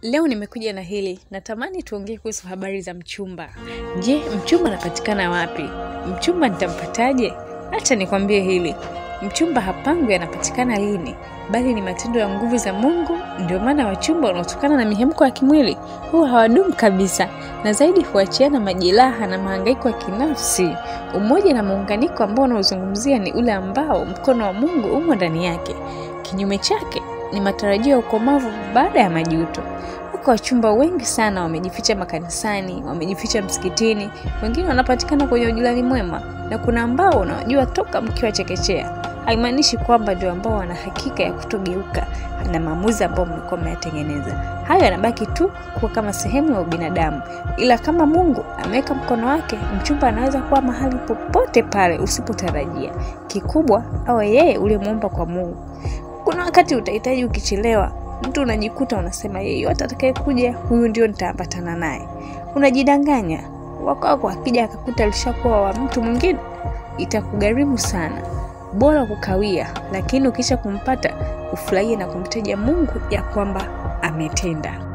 Leo nimekuja na hili, natamani tuongee kuhusu habari za mchumba. Je, mchumba anapatikana wapi? Mchumba nitampataje? Acha nikwambie hili, mchumba hapangwi anapatikana lini, bali ni matendo ya nguvu za Mungu. Ndio maana wachumba wanaotokana na mihemko ya kimwili huwa hawadumu kabisa, na zaidi huachiana majeraha na mahangaiko ya kinafsi. Umoja na muunganiko ambao unaozungumzia ni ule ambao mkono wa Mungu umo ndani yake. Kinyume chake ni matarajio ya ukomavu baada ya majuto. Wako wachumba wengi sana wamejificha makanisani, wamejificha msikitini, wengine wanapatikana kwenye ujirani mwema, na kuna ambao unawajua toka mkiwa chekechea. Haimaanishi kwamba ndio ambao wana hakika ya kutogeuka na maamuzi ambayo mlikuwa mmeyatengeneza. Hayo yanabaki tu kuwa kama sehemu ya ubinadamu, ila kama Mungu ameweka mkono wake, mchumba anaweza kuwa mahali popote pale usipotarajia. Kikubwa awe yeye uliyemuumba kwa Mungu. Kuna wakati utahitaji ukichelewa, mtu unajikuta unasema yeyote atakayekuja huyu ndio nitaambatana naye. Unajidanganya. Wako wako akija akakuta alishakuwa wa mtu mwingine, itakugharimu sana. Bora kukawia, lakini ukisha kumpata ufurahie na kumtaja Mungu ya kwamba ametenda.